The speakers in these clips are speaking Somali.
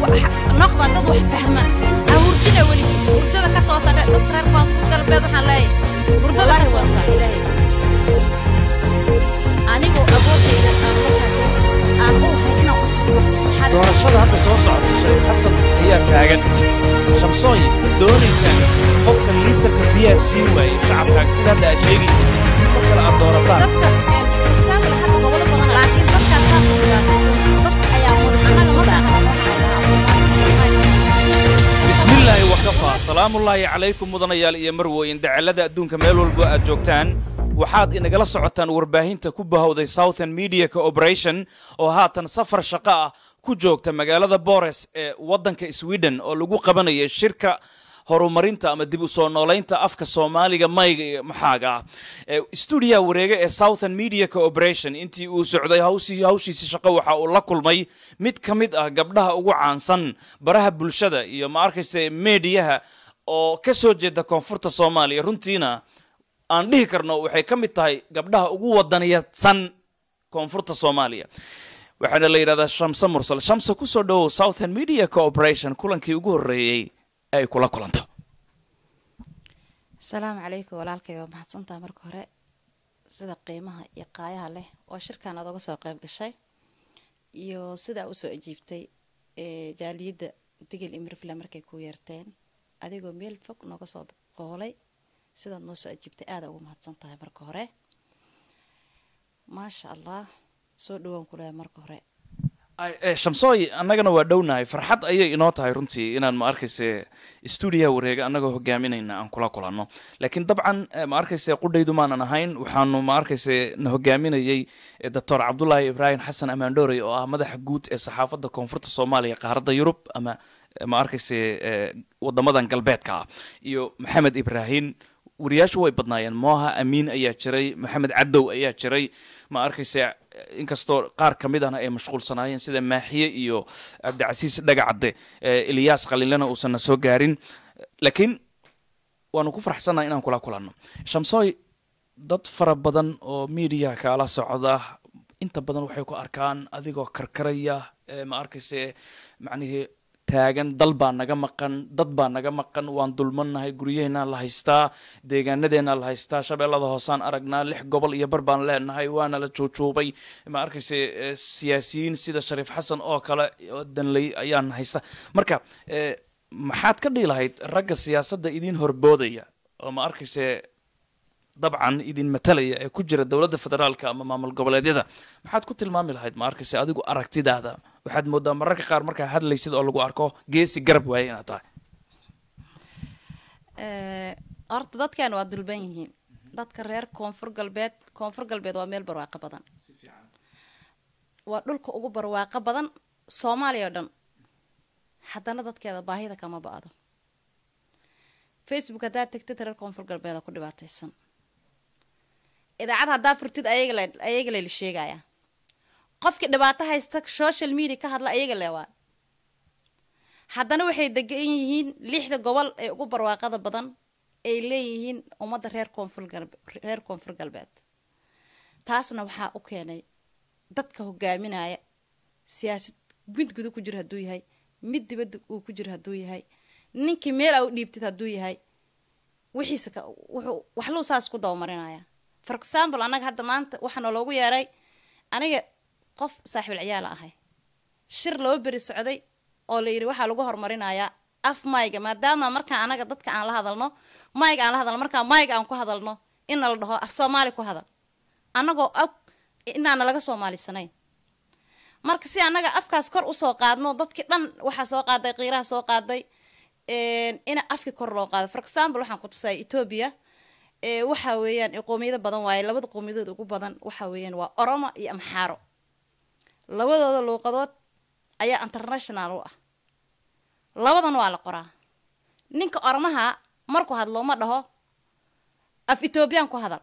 noqda dad wax fahma ha hurdina weligii hurdada ka toosa re- dadka reer koonfur galbeed waxaan leeyahay hurdada ka toosa ilaahay anigoo awoodayda aan markaas aan u hay inaan u tago fasaxada doorashada hadda soo socota shariif xasan ayaa taagan shamsooyi ma doonaysaa qofka liitarka biyaha sii waayey shacabkaaga sida hadda aad sheegaysid mar kale aad doorataan dadka example hadda gobolo badan laakiin dadkaas saas u dhibaataysan dad ayaa mudan annaga ma dhaahda waxaan dhahaa bismillaahi wakafaa salaamullaahi calaykum mudanayaal iyo marweyn dacalada adduunka meel walbo aad joogtaan waxaad inagala socotaan warbaahinta ku bahowday southern media cooperation oo haatan safar shaqo ah ku joogta magaalada bores ee waddanka sweden oo lagu qabanaya shirka horumarinta ama dib u soo noolaynta afka soomaaliga mayga iyo maxaaga ah Ee, stuudiyaha wareega ee southern media cooperation intii uu socday hawsii- hawshiisi shaqo waxa uu la kulmay mid ka mid ah gabdhaha ugu caansan baraha bulshada iyo ma arkayse meediyaha oo ka soo jeeda koonfurta soomaaliya runtiina aan dhihi karno waxay ka mid tahay gabdhaha ugu wadaniyadsan koonfurta soomaaliya waxaana la yidhahdaa shamse mursal shamse kusoo dhowow southern media cooperation kulankii ugu horreeyey ee ay kula kulanto asalaamu calaykum walaalkay waa mahadsantaha marka hore sida qiimaha iyo qaayaha leh oo shirkan aad oga soo qayb gashay iyo sidaa usoo ajiibtay ee jaaliyadda digil imirfle markay ku yeerteen adigoo meel fog nooga soo qoolay sidaad noo soo ajiibtay aada ugu mahadsan tahay marka hore maasha allah soo dhawaan ku leeyahay marka hore Ay, eh, shamsooy annagana waa dhownahay farxad ayay inoo tahay runtii inaan ma arkayse stuudiyaha wareega annagoo hogaaminayna aan kula kulanno laakiin dabcan eh, ma arkayse qudhaydu maanan ahayn waxaanu ma arkayse na hogaaminayey eh, doctor cabdulaahi ibraahim xasan amaandhoorey oo ah madaxa guud ee saxaafadda koonfurta soomaaliya qaaradda yurub ama eh, ma arkayse eh, wadamadan galbeedka ah iyo maxamed ibraahim wariyaashu way badnaayeen mooha amiin ayaa jiray maxamed cadow ayaa jiray ma arkayse inkastoo qaar ka mid ahna ay mashquulsanaayeen sida maaxiye iyo cabdicasiis dhagacadde eh, ilyaas qalinlena uusan na soo gaarin laakiin waanu ku faraxsannahay inaan kula kulanno shamsooy dad fara badan oo media kaala socda inta badan waxay ku arkaan adigoo karkaraya eh, ma arkayse macnihii taagan dal baa naga maqan dad baa naga maqan waan dulmannahay guryaheennaa la haystaa deegaanadeennaa la haystaa shabeellada hoosaan aragnaa lix gobol iyo bar baan leenahay waana la juujuubay ma arkayse eh, siyaasiyiin sida shariif xasan oo kale oo danley ayaan haysta marka eh, maxaad ka dhihi lahayd ragga siyaasadda idin horboodaya oo ma arkayse dabcan idin matalaya ee ku jira dowladda federaalka ama maamul goboleedyada maxaad ku tilmaami lahayd ma arkayse adigu aragtidaada waxaad moodaa mararka qaar markaa hadlaysid oo lagu arko geesi garab waaye inaad tahay Eh, horta dadkan waa dulban yihiin dadka reer koonfur galbeed koonfur galbeed waa meel barwaaqo badan waa dhulka ugu barwaaqo badan soomaaliya oo dhan haddana dadkeeda baahida kama ba-do facebook haddaad tegtid reer koonfur galbeeda ku dhibaataysan idaacad haddaa furtid ayaga le ayaga layla sheegaya qofkii dhibaato haysta social media ka hadla ayaga le waa haddana waxay degan yihiin lixda gobol ee ugu barwaaqada badan ay leeyihiin ummadda reer koonfur galbe reer koonfur galbeed taasna waxaa u keenay dadka hogaaminaya siyaasad mid guda ku jiro hadduu yahay mid dibadda uu ku jiro hadduu yahay ninkii meel a u dhiibtid hadduu yahay wixiisa ka wuxuu waxluu saas ku dabamarinaya for example annaga hadda maanta waxaa nooloogu yeeray aniga qof saaxiibul ciyaala ahay shir loo beri socday oo la yidhi waxaa lagu horumarinayaa af mayga maadaama markaan anaga dadka aan la hadalno mayga aan la hadalno markaa mayga aan ku hadalno inna la dhaho af soomaali ku hadal annagoo og inaana laga soomaalisanayn marka si annaga afkaas kor usoo qaadno dadkii dhan waxaa soo qaaday qiiraha soo qaaday ina afki kor loo qaado for example waxaan ku tusaya ethoobia ee waxa weeyaan ee qoomiyado badan waaye labada qoomiyadood ugu badan waxa weeyaan waa oromo iyo amxaaro labadooda luuqadood ayaa international u ah labadan waa la qoraa ninka oromaha marku hadlo ma dhaho af ethoobiyan ku hadal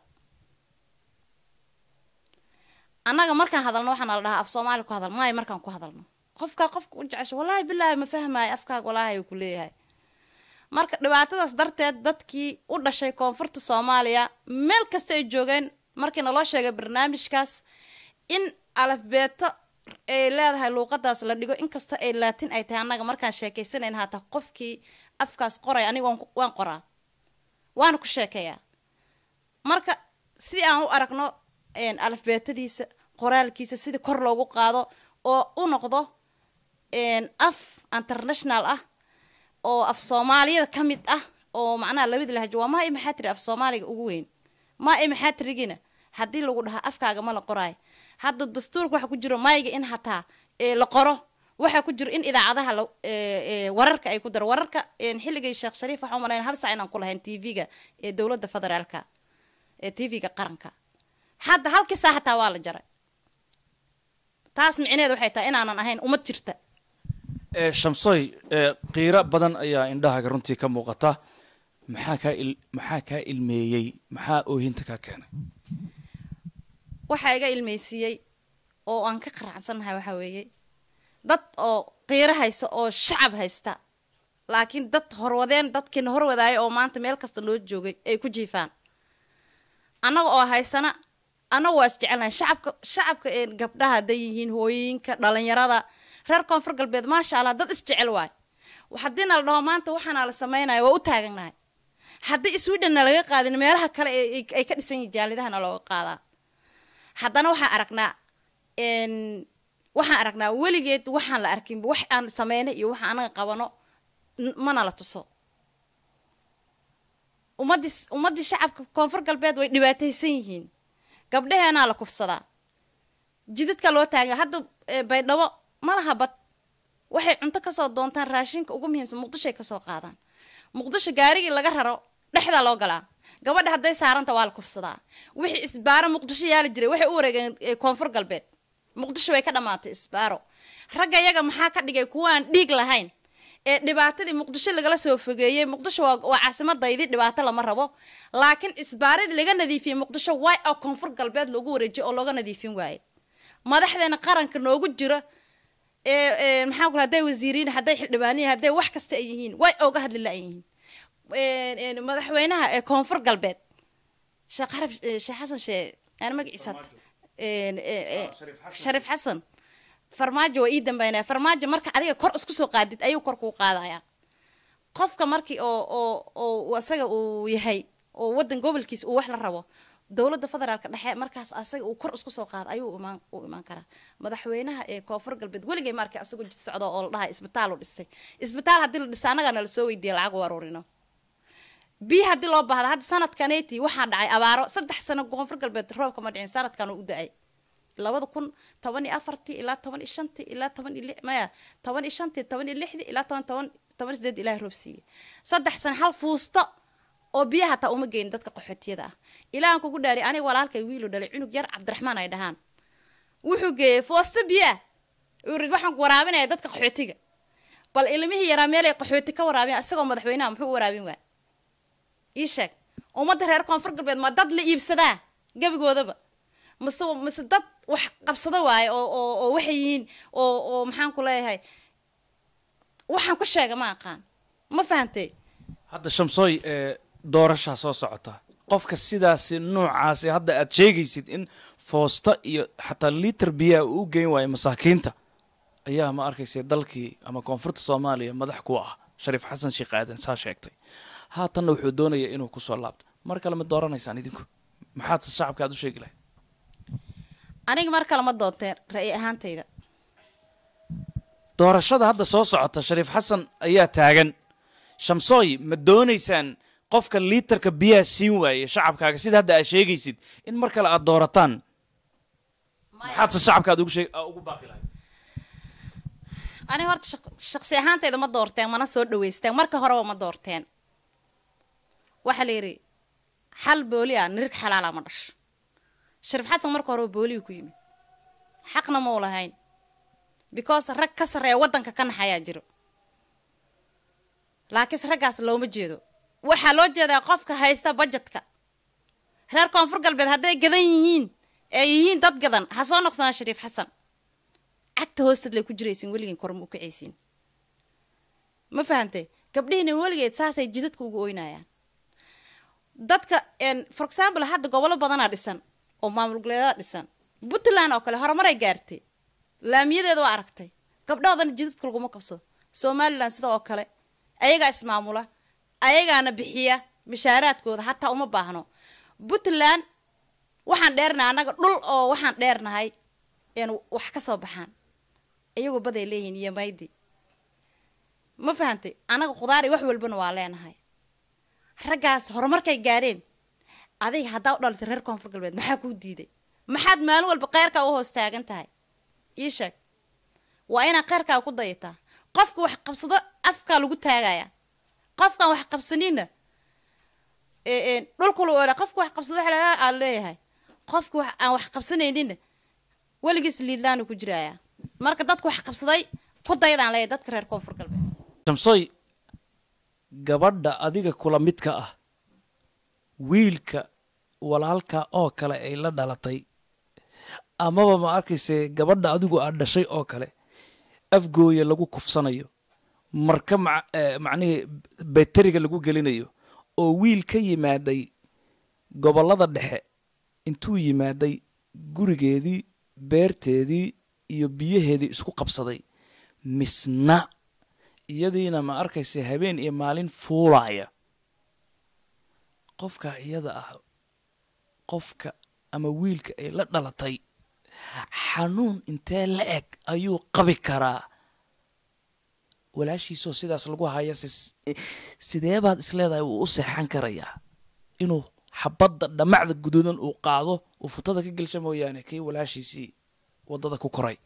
annaga markaan hadalno waxaana la dhahaa af soomaali ku hadal maayo markaan ku hadalno qofkaa qofka u jecesho wallaahi bilaahi ma fahmaayo afkaaga walaahi uu ku leeyahay marka dhibaatadaas darteed dadkii u dhashay koonfurta soomaaliya meel kasta ay joogeen markii naloo sheegay barnaamijkaas in alafbeeto ay leedahay luuqadaas la dhigo inkastoo ay laatin ay tahay annaga markaan sheekaysanayn haata qofkii afkaas qoray aniga waan ku- waan qoraa waana ku sheekeeyaa marka si aan u aragno een, alifbeetadiisa qoraalkiisa sidii kor loogu qaado oo u noqdo een, af international ah oo af soomaaliyada ka mid ah oo macnaha labada lahjo waa maa i maxaa tiri af soomaaliga ugu weyn maa i maxaa tirigina haddii lagu dhahaa afkaaga ma la qoraayo hadda dastuurka waxa ku jiro mayga in hataa ee, la qoro waxaa ku jiro in idaacadaha la ee, ee, wararka ay ku daro wararka een, xilligay sheekh shariif waxaa umalayn hal sac inaan ku lahayn tv-ga ee dowladda federaalka ee tv-ga qaranka hadda halkii saa hataa waa la jaray taas micneheed waxay tahay inaanan ahayn ummad jirta ee shamsoy ee qiiro badan ayaa indhahaaga runtii ka muuqata maxaa kaa il maxaa kaa ilmeeyey maxaa oohinta kaa keenay waxaa iga ilmeysiiyey oo aan ka qaraacsannahay waxaa weeye dad oo qiiro haysta oo shacab haysta laakiin dad horwadeen dadkiina horwadaaya oo maanta meel kasta loo joogay ay ku jiifaan annaga oo haysana annaga waa isjecelnahay shacabka shacabka ee gabdhaha hadday yihiin hooyooyinka dhalinyarada reer koonfur galbeed maasha allah dad isjecel waay haddiina la dhaho maanta waxaana la sameynaya waa u taaganahay haddii swedhenna laga qaadin meelaha kale ee ay- ay ka dhisan yihiin jaalidahana looga qaadaa haddana waxaan aragnaa n waxaan aragnaa weligeed waxaan la arkinba wax aan sameynay iyo waxa anaga qabano n- mana la tuso ummadii ummaddii shacabka koonfur galbeed way dhibaataysan yihiin gabdhaheenaa la kufsadaa jidadka loo taaga hadda eh, baydhabo ma laha bad waxay cunto kasoo doontaan raashinka ugu muhiimsan muqdishoay kasoo qaadaan muqdisho gaarigii laga raro dhexdaa loo galaa gabadha hadday saaranta waa la kufsadaa wixii isbaaro muqdisho yaali jiray waxay u wareegeen eh, koonfur galbeed muqdisho way ka dhamaatay isbaaro ragga yaga maxaa ka dhigay kuwaan dhiig lahayn ee dhibaatadii muqdisho lagala soo fogeeyey muqdisho waa waa caasimadaydi dhibaato lama rabo laakiin isbaaradii laga nadiifiyey muqdisho way oo koonfur galbeed loogu wareejiyo oo looga nadiifin waaye madaxdeena qaranka noogu jiro ee ee maxaa ku hadday wasiiriin hadday xildhibaaniyin hadday wax kasta ay yihiin way ooga hadli la-yihiin een- een madaxweynaha ee koonfur galbeed sheekh xaraf eh, sheekh xasan shee aan magaciisa had- een, ee, ee, shariif xasan farmaajo waa ii dambeynaya farmaajo marka adiga kor isku soo qaadid ayuu kor kuu qaadaya qofka markii oo oo oo asaga uu yahay oo wadan gobolkiisa uu wax la rabo dowladda federaalka dhexe markaas asaga uu kor isku soo qaado ayuu imaan u imaan karaa madaxweynaha ee koonfur galbeed weligay markay asagoo jid socdo oo la dhahay isbitaal u dhisay isbitaal haddii la dhisa annagaa nala soo weydiiya lacag u aruurino biyo haddii loo baahda hadda sanadkaneti waxaa dhacay abaaro saddex sano koonfur galbeed roobka ma dhicin sanadkan uu u da-ay labada kun toban iyo afartii ilaa toban iyo shantii ilaa toban iyo li- maya toban iyo shantii toban iyo lixdii ilaa toban toban toban iyo sideed ilaahay roob siiyey saddex sano hal fuusto oo biyaha hataa uma geyn dadka qaxootiyada ah ilaahan kugu dhaari aniga walaalkay wiilu dhalay cunug yar cabdiraxmaan ay dhahaan wuxuu geeyey foosto biyaa uu yiri waxaan ku waraabinaya dadka qaxootiga bal ilmihii yaraa meelay qaxooti ka waraabiyaan isagoo madaxweynaha muxuu u waraabin waa ii sheeg ummadda reer koonfur galbeed ma dad la iibsadaa gebigoodaba mase mase dad wax qabsado waaye oo oo oo waxay yihiin oo oo maxaan ku leeyahay waxaan ku sheega ma aqaan ma fahantay hadda shamsooy ee doorashaa soo socota qofka sidaasi noocaasi hadda aad sheegaysid in foosta iyo xataa liiter biyaha uu u geyn waayo masaakiinta ayaa ma arkaysa dalkii ama koonfurta soomaaliya madax ku ah shariif xasan sheekh aadan saa sheegtay haatanna wuxuu doonayaa inuu kusoo laabto mar kale ma dooranaysaan idinku maxaad shacabka aad u sheegi lahayd aniga mar kale ma doonteen ra'yi ahaantayda doorashada hadda soo socota shariif xasan ayaa taagan shamsooy ma doonaysaan qofka liiterka biyaha siin waaye shacabkaaga sida hadda aad sheegaysid in mar kale aad doorataan maxaadse shacabka aad ugu sheeg aa ugu baaqi lahayd aniga horta shaq- shaqsi ahaantayda ma doorteen mana soo dhaweysteen marka horeba ma doorteen waxaa la yidhi xal booli ah nirig xalaala ma dhasho shariif xasan marka horeba booliyu ku yimid xaqna ma u lahayn because rag ka sarreeya waddanka ka naxayaa jiro laakiinse raggaas looma jeedo waxaa loo jeedaa qofka haysta bajetka reer koonfur galbeed hadday gadan yihiin ee yihiin dad gadan ha soo noqsanaa shariif xasan cagta hoosteed lay ku jiraysin weligein korma u kacaysiin ma fahantay gabdhihiina weligeed saasay jidadka ugu oynayaan dadka n for example hadda gobollo badanaa dhisan oo maamul goboleedaa dhisan puntland oo kale horumaray gaartay laamiyadeeda waa aragtay gabdhahoodana jidadka laguma qabsado somalilan sida oo kale ayagaa ismaamula ayagaana bixiya mishaaraadkooda hataa uma baahno puntland waxaan dheernahay annaga dhul oo waxaan dheernahay een wax ka soo baxaan iyagoo baday leeyihiin iyo maydi ma fahantay annaga khudaari wax walbana waa leenahay raggaas horumarkay gaareen adiga haddaa u dhalatay reer koonfur galbeed maxaa kuu diiday maxaad maalin walba kheyrkaa u hoos taagan tahay ii sheeg waa inaad kheyrkaa ku dayataa qofka wax qabsado afkaa lagu taagaya qofkaan wax qabsanina dhulkulu oha qofka wax qabsado wax laga aad leeyahay qofka wax aan wax qabsanaynina weligiis liidlaanu ku jiraya marka dadka wax qabsaday ku daydaan leeyahay dadka reer koonfur galbeed shamsoy gabadha adiga kula midka ah wiilka walaalka oo kale ay la dhalatay amaba ma arkayse gabadha adigu aad dhashay oo kale afgooya lagu kufsanayo marka ma macnihii beteriga lagu gelinayo oo wiil ka yimaaday gobollada dhexe intuu yimaaday gurigeedii beerteedii iyo biyaheedii isku qabsaday misna iyadiina ma arkaysa habeen iyo maalin fuulaya qofka iyada ah qofka ama wiilka ay la dhalatay xanuun intee la eg ayuu qabi karaa walaashiisoo sidaas lagu haya sidee baad isleedahay wuu u seexan karayaa inuu xabadda dhammacda guduudan uu qaado uu futada ka gelsha mooyaane kii walaashiisii waddada ku koray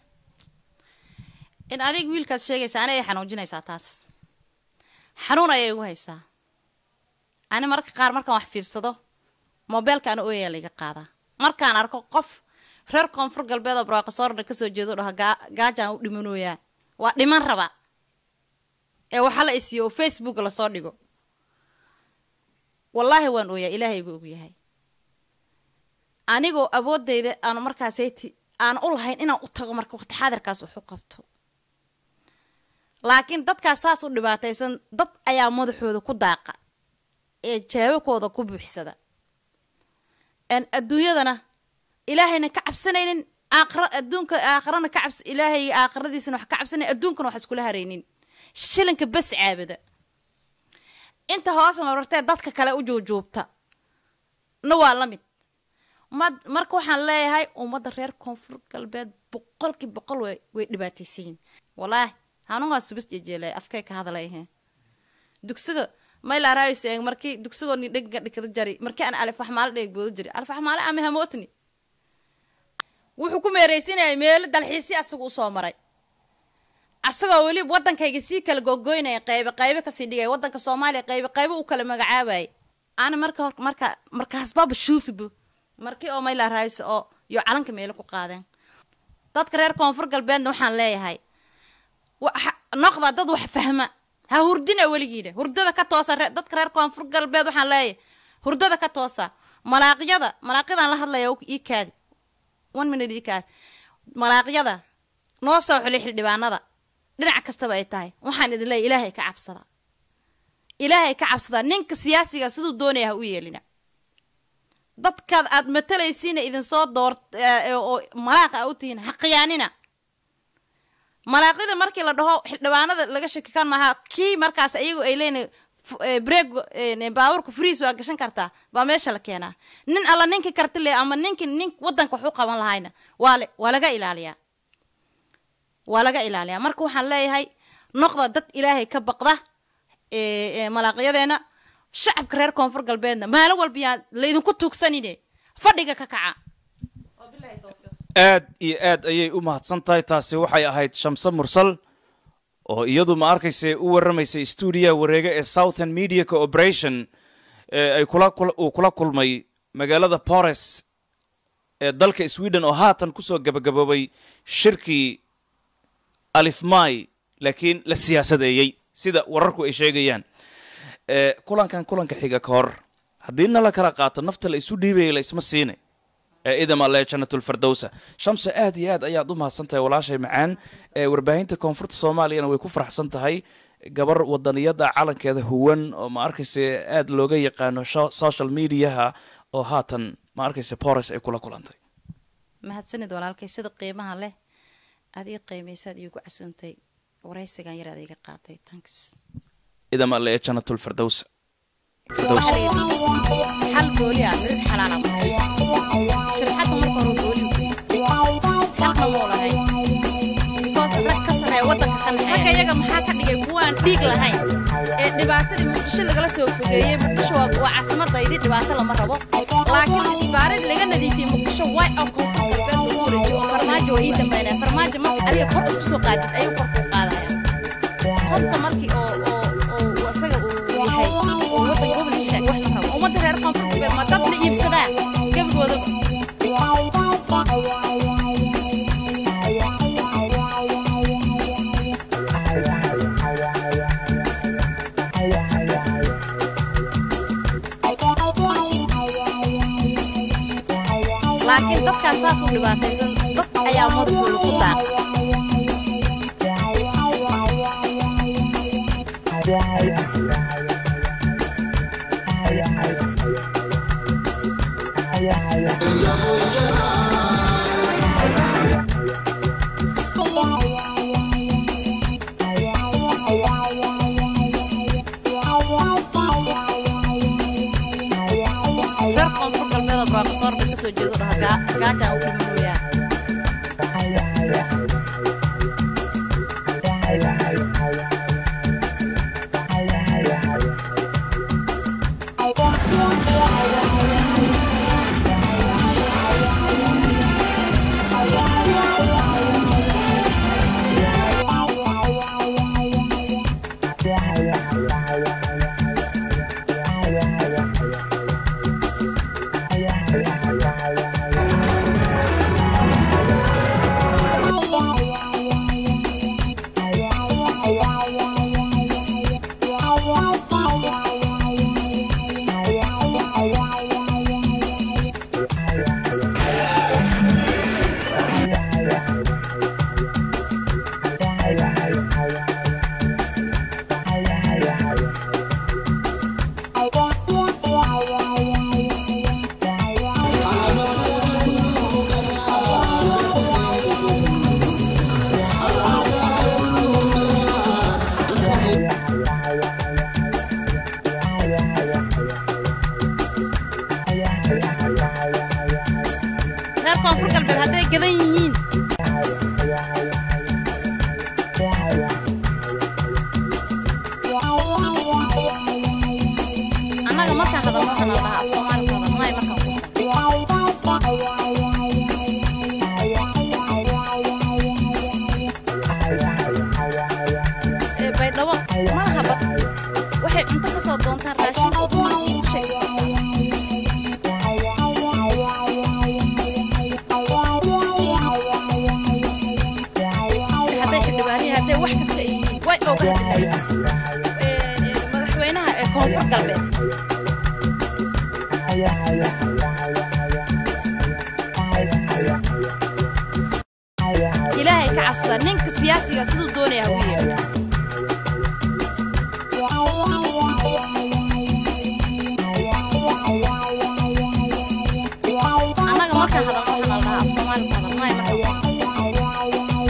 in adig wiilkaad sheegaysaa ani ay xanuujinaysaa taas xanuun ayay igu haysaa ani mararka qaar markaan wax fiirsado mobeelka ana ooyaa laiga qaadaa markaan arko qof reer koonfur galbeed oo barwaaqasoorna kasoo jeedo dhaha gaajaan u dhimanooyaa waa dhiman raba ee waxa la isiiyo oo facebook lasoo dhigo wallaahi waan ooyaa ilaahay igu ogyahay anigoo awoodayda aanu markaasayti aan u lahayn inaan u tago marka waqti xaadirkaas wax u qabto laakiin dadkaas saas u dhibaataysan dad ayaa madaxooda ku daaqa ee jaabakooda ku buuxsada n adduunyadana ilaahayna ka cabsanaynin aakhira adduunka aakhirana ka cabs ilaahay aakhiradiisana wax ka cabsanayn adduunkana wax iskula haraynin shilinka bas caabada inta hoos marartee dadka kale u juujuubta na waa la mid mad marka waxaan leeyahay ummadda reer koonfur galbeed boqolkii boqol way way dhibaataysayiin wallaahi hanuungaa subist iyo jeelay afkay ka hadalayahe dugsiga maylaaraayos eeg markii dugsigoo ni dhega dhikada jari markii aan alif waxmaale dheeg booda jiri alif waxmaale ama hamootni wuxuu ku meeraysinayay meelo dalxiisii asaga usoo maray asagoo weli waddankayga sii kala gogoynaya qaybe qaybe kasii dhigay waddanka soomaaliya qaybe qaybe u kala magacaabayay ana marka hor marka markaasbaba shuufibo markii oo mayla raayso oo iyo calanka meelo ku qaadeen dadka reer koonfur galbeedna waxaan leeyahay noqda dad wax fahma ha hurdina weligiina hurdada ka toosa dadka reer koonfur galbeed waxaan leeyahay hurdada ka toosa malaaqyada malaaqyadan la hadlaya ii kaadi one minute ii kaadi malaaqyada noo soo xulay xildhibaanada dhinac kastaba ay tahay waxaan idin leeyahy ilaahay ka cabsada ilaahay ka cabsada ninka siyaasiga siduu doonaya ha u yeelina dadkaad aad matalaysiina idinsoo door oo malaaqa a u tihiin ha khiyaanina malaaqyada markii la dhaho xildhibaanada laga shaki kan maaha kii markaas iyagu ay leeyihin breeg baaburka friis waa gashan kartaa baa meesha la keenaa nin alla ninkii karti le ama ninki nin wadanka wax u qaban lahayna waa le waa laga ilaaliyaa waa laga ilaaliyaa marka waxaan leeyahay noqda dad ilaahay ka baqda malaaqyadeena shacabka reer koonfur galbeedna maalin walba yaa laydinku tuugsanine fadhiga ka kaca aad iyo aad ayay u mahadsan tahay taasi waxay ahayd shamse mursal oo iyadu ma arkaysa u warramaysay stuudiyaha wareega ee southern media cooperation ay kula uu kula kulmay magaalada bores ee dalka sweden oo haatan kusoo gabagaboobay shirkii alifmai laakiin la siyaasadeeyey sida wararku ay sheegayaan kulankan kulanka xiga ka hor haddii na la kala qaato nafta la isu dhiibaya la isma siinay ee idam alle janatulfardowsa shamse aad iyo aad ayaad u mahadsan tahay walaashay macaan ee warbaahinta koonfurta soomaaliyana way ku faraxsan tahay gabar wadaniyada calankeeda huwan oo ma arkaysa aad looga yaqaano social mediaha oo haatan ma arkaysa bores ay kula kulantay mahadsanid walaalkay sida qiimaha leh aad ii qiimaysaad iigu casuuntay waraysigan yar aad iiga qaatay tanks idam alle ee jannatul firdaws waxaa la yidhi xal booli ah mirid xalaala markay shirxadda marka hore booli xalna muu lahayn because rag ka sarreeya waddanka ka naxeeya ragga iyaga maxaa ka dhigay kuwaan dhiig lahayn ee dhibaatadii muqdisho lagala soo fogeeyey muqdisho waa waa caasimadaydi dhibaato lama rabo laakiin isbaarid laga nadiifiyey muqdisho way oo koonfur galbeed lagu wareejiyo oo farmaajo waa ii dambeynaya farmaajo marka adiga kor isku soo qaadid ayuu kor kuu qaadaya qofka markii oo oo oo asaga uu yahay oo waddan gobol ii sheeg wax la rabo ummadda reer koonfur galbeed ma dad la iibsadaa gebigoodaba laakiin dadkaas saas u dhibaataysan dad ayaa madaxooda ku daaqa reer koonfur galbeeda brofesorka ka soo jeedo dhaha gaa- gaajaan u dhimanooyaa reer koonfur galbeed hadday gadan yihiin annaga markaan hadalno waxaan dhahaa af soomaali ku hadal maay markaan ku hadal ee baydhabo malaha bad waxay cunto ka soo doontaan raashinka oo dumarkii dushay ka soo qaadaan hadday xildhibaaniya hadday wax kasta ay yihiin way oga hadlaayeen madaxweynaha ee koonfur galbeed ilaahay ka cabsada ninka siyaasiga siduu doonaya ha u yeedho annaga markaan hadalno waxaan la dhahaa af soomaali ku hadal maay markaan ku hadal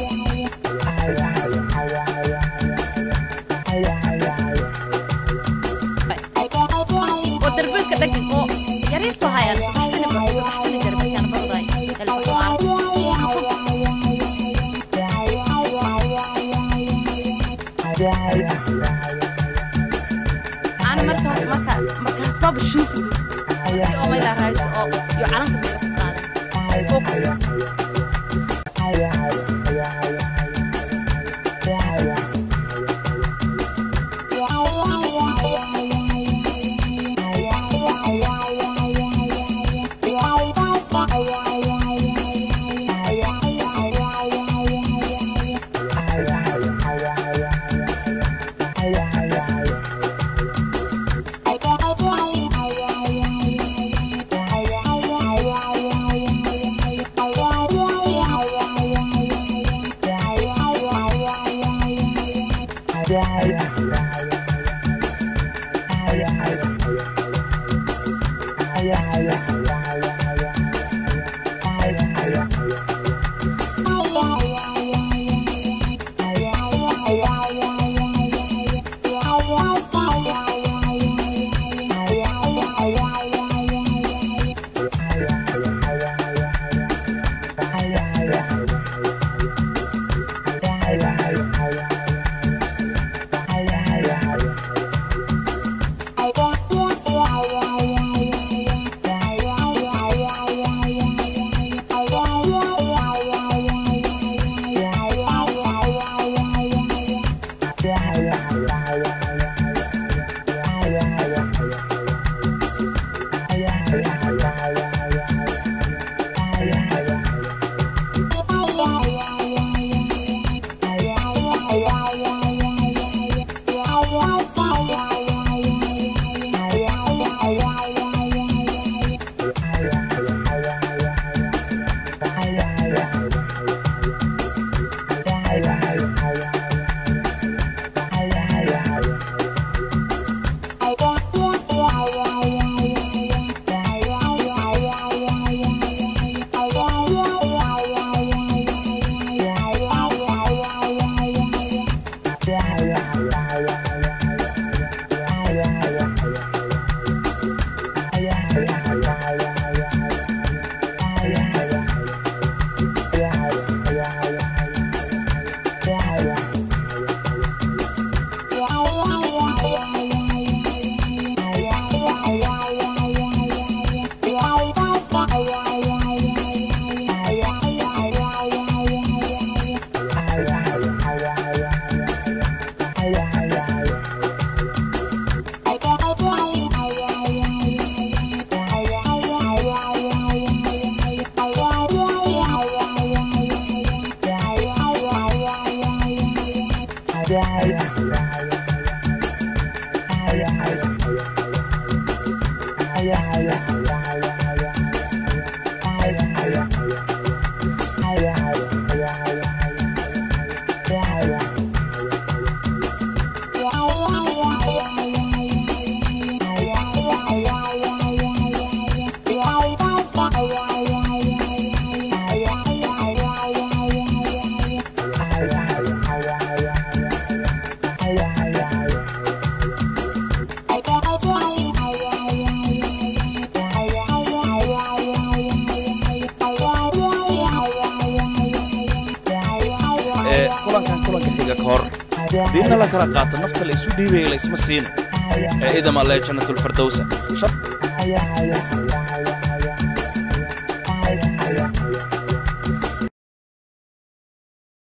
oo darbeedka dhagin oo yariisto hayaan saddex sani ba saddex sani darbeedkaan barday elfaxmaar qasab ana marka marka markaas baaba shuufu oo mayla raayso oo iyo calanka meela ku qaaday oo Yeah. ee kulankan kulanka xiga ka hor diinna la kala qaato nafta la isu dhiibaya la isma siino ee idama lee jannatul firdowsa